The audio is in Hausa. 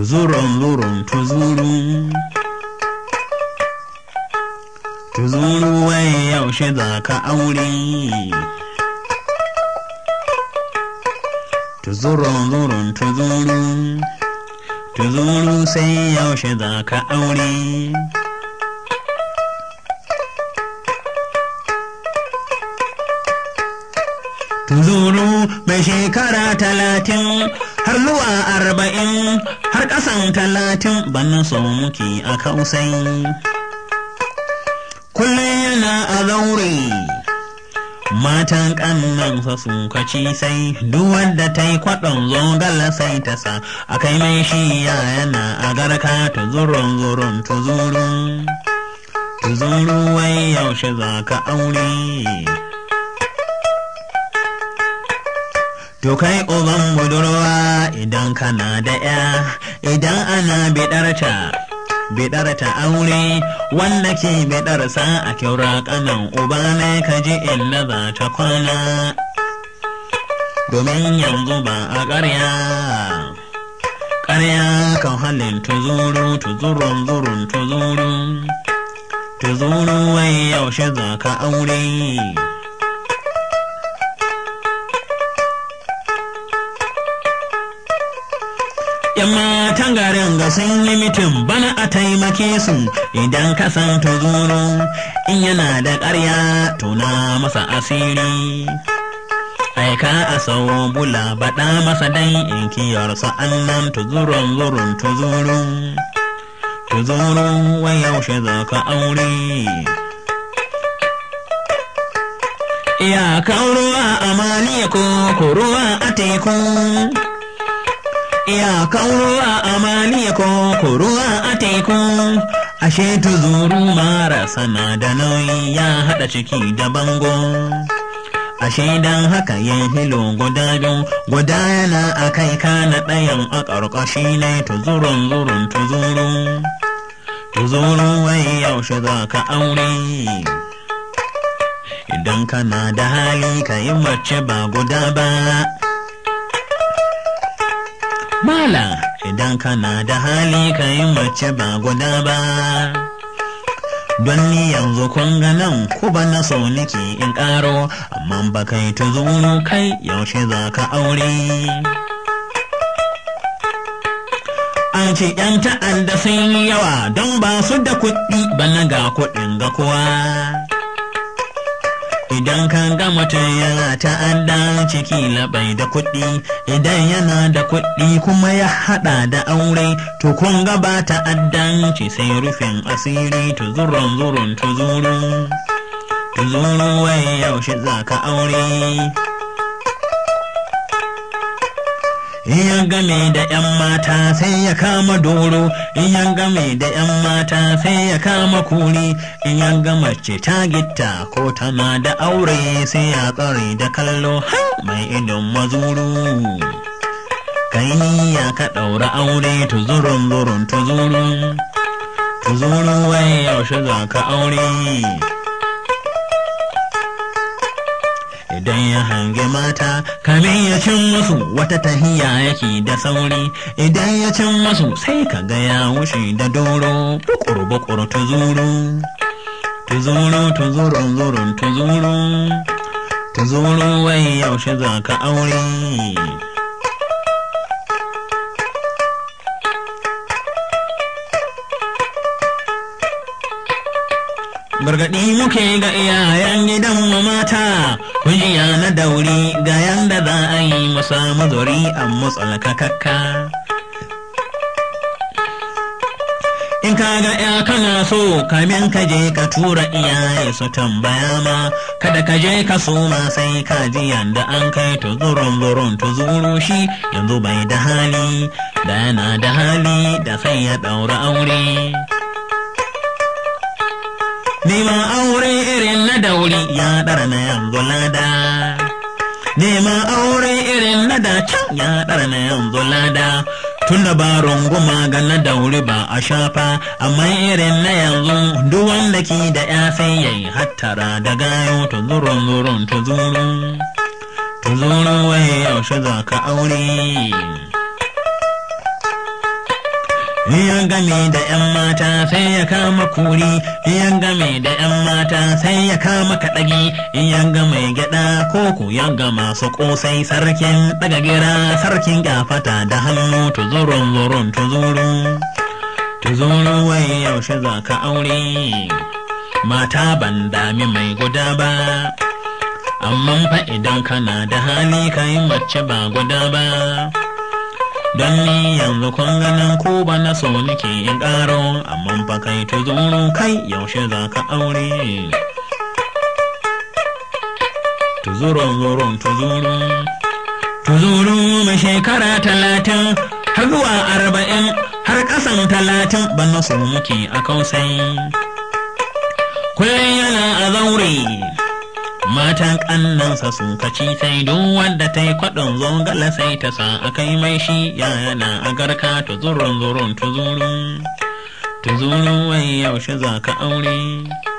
tuzurun zurun tuzuru tuzuru wai yaushe za ka aure tuzurun zurun tuzuru tuzuru sai yaushe za ka aure tuzuru mai shekara talatin har zuwa arba'in har ƙasan talatin ban so muke a kausai kullum yana a zaure matan ƙannansa sun kaci sai duk wanda ta yi kwaɗon zogala sai ta sa a kai mai shi yana a garka tuzurun zurun tuzuru tuzuru wai yaushe za ka aure To kai uban budurwa idan kana da ya idan ana biɗarta biɗarta aure wanda ke biɗarsa a kyaura kanan uba ne ka ji inda za ta kwana domin yanzu ba a ƙarya ƙarya kan halin tuzuru tuzurun zurun tuzuru tuzuru wai yaushe za ka aure ‘Yan matan garin ga sun yi mitin bana a taimake su idan ka san tuzuru in yana da ƙarya tuna masa asiri. Aika a sau bula baɗa masa dan in kiyarsa annan tuzurun zurun tuzuru. Tuzuru wai yaushe za ka aure. Iyakan ruwa a maliya ko ruwa a teku. iyakan ruwa a maliya ko ruwa a teku ashe tuzuru mara sana da nauyi ya haɗa ciki da bango ashe dan haka yin hilo guda biyu guda yana a kai kana ɗayan a ƙarƙashi ne tuzurun zurun tuzuru tuzuru wai yaushe za ka aure idan kana da hali ka yi mace ba guda ba Mala idan kana da hali ka yi mace ba guda ba. Don ni yanzu kun ga nan ku ba na so niki in ƙaro, amma ba kai tuzuru kai yaushe za ka aure. An ce ‘yan ta'adda sun yi yawa don ba su da kuɗi ba na ga kuɗin ga kowa. idan ka ga mutum yana ta'adda ciki labai da kuɗi idan yana da kuɗi kuma ya haɗa da aure to kun ga ba ta'addanci sai rufin asiri tuzurun zurun tuzuru tuzuru wai yaushe za ka aure in ya game da 'yan mata sai ya kama doro in ya game da 'yan mata sai ya kama kuri in ya ga mace ta gitta ko tana da aure sai ya tsare da kallo har mai idon mazuru kai ya ka ɗaura aure tuzurun zurun tuzurun tuzurun wai yaushe za ka aure idan ya hange mata kamin ya cin musu wata tahiya yake da sauri idan ya cin musu sai ka ga ya wuce da doro bukur bukur tuzuru tuzuru tuzurun zurun tuzuru tuzuru wai yaushe za ka aure gargaɗi muke ga iyayen gidan mu mata kujiya na dauri ga yanda za a yi musa mazuri a mutsalkakakka in ka ga ya kana so kamin ka je ka tura iyaye su tambaya ma kada ka je ka soma sai ka ji yanda an kai tuzurun zurun tuzuru shi yanzu bai da hali da yana da hali da sai ya ɗaura aure Neman aure irin na dauri ya ɗara na yanzu lada. Neman aure irin na da can ya ɗara na yanzu lada. Tunda ba runguma ga na dauri ba a shafa, amma irin na yanzu duk wanda ke da ya sai yayi hattara da gayo tuzurun zurun tuzuru. Tuzuru wai yaushe za ka aure. ya game da 'yan mata sai ya kama kuri ya game da 'yan mata sai ya kama kaɗagi ya game gyaɗa koko ya gama su ƙosai sarkin ɗaga gira sarkin gafata da hannu tuzurun zurun tuzuru tuzuru wai yaushe za ka aure mata ban dami mai guda ba amma fa idan kana da hali kai mace ba guda ba don ni yanzu kun ganin ko ba na so nake in ƙaro amma fa kai tuzuru kai yaushe za ka aure tuzurun zurun tuzuru tuzuru mai shekara talatin har zuwa arba'in har ƙasan talatin ba na so muke a kausai kullum yana a zaure matan ƙannansa sun kaci sai duk wanda ta yi kwaɗon zongala sai ta sa a kai mai shi ya yana a garka tuzurun zurun tuzuru tuzuru wai yaushe za ka aure